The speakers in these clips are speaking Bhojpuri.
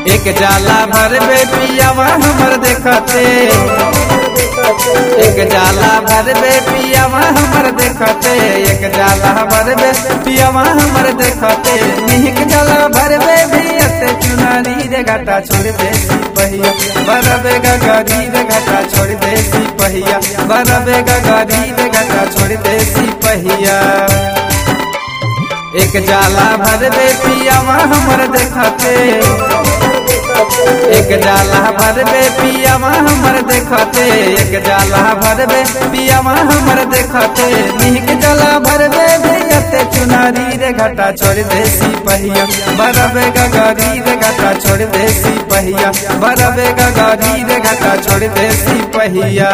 एक जाला भर बे पियावा हमर देखते एक जाला भर बे पियावा हमर देखते एक जाला भर बे पियावा हमर देखते निहिक जाला भर बे भियते चुनारी रे घाटा छोड़ दे पहिया बरबे गगरी रे घाटा छोड़ दे पहिया बरबे गगरी रे घाटा छोड़ दे पहिया एक जाला भर बे पियावा हमर देखते एक जाला भर बे पियावा हमर देखते एक जाला भर बे पियावा हमर देखते निक जाला भर बे भैयते चुनारी रे घाटा छोड़ दे पहिया बरबे गगरी रे घाटा छोड़ दे पहिया बरबे गगरी रे घाटा छोड़ दे पहिया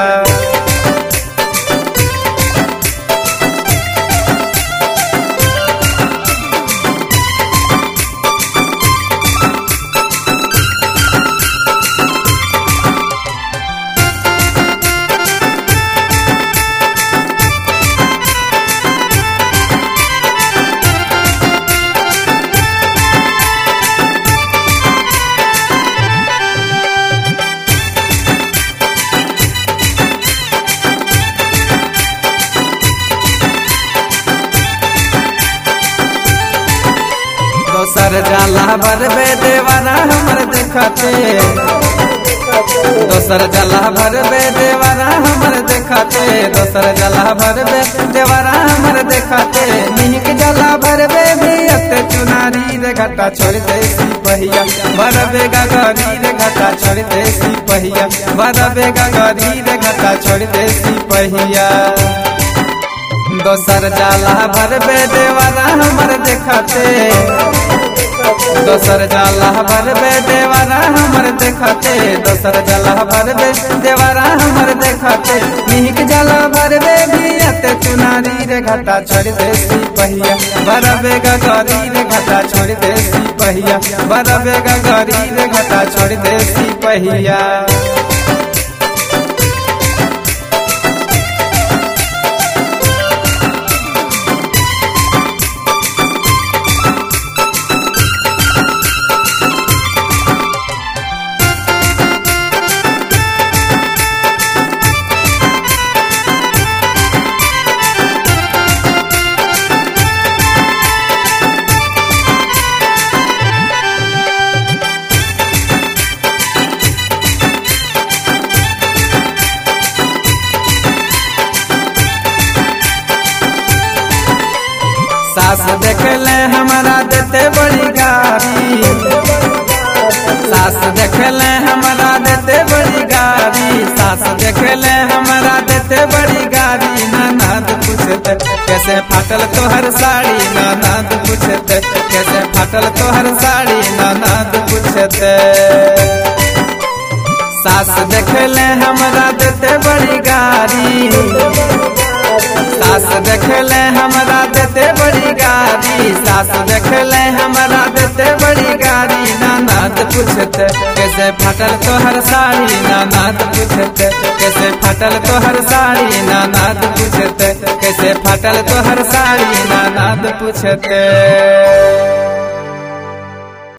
दोसर जाला भरबे देवाना हमर देखते दोसर जला भरबे देवाना हमर देखते दोसर जला भरबे देवाना हमर देखते निक जला भरबे भियत चुनारी रे घाटा छोड़ दे पहिया भरबे गगरी रे घाटा छोड़ दे पहिया भरबे गगरी रे घाटा छोड़ दे पहिया दोसर जाला भरबे देवाना हमर देखते दोसर जाला भरबे देवाना हमर देखते दोसर जाला भरबे देवाना हमर देखते निक जाला भरबे भियते चुनारी रे घाटा छोड़ दे पहिया भरबे गगरी रे घाटा छोड़ दे पहिया भरबे गगरी रे घाटा छोड़ दे पहिया सास देखले हमारा देते बड़ी गाड़ी सास देखले हमारा देते बड़ी गाड़ी सास देखले हमारा देते बड़ी गाड़ी नानाद पूछते कैसे फाटल तोहर साड़ी नानाद पूछते कैसे फाटल तोहर साड़ी नानाद पूछते सास देखले हमारा देते बड़ी गाड़ी सास देखले हमारा देते बड़ी गाड़ी सास देखले हमारा देते बड़ी गाड़ी नानाद पूछते कैसे फाटल तोहर साड़ी नानाद पूछते कैसे फाटल तोहर साड़ी नानाद पूछते कैसे फाटल तोहर साड़ी नानाद पूछते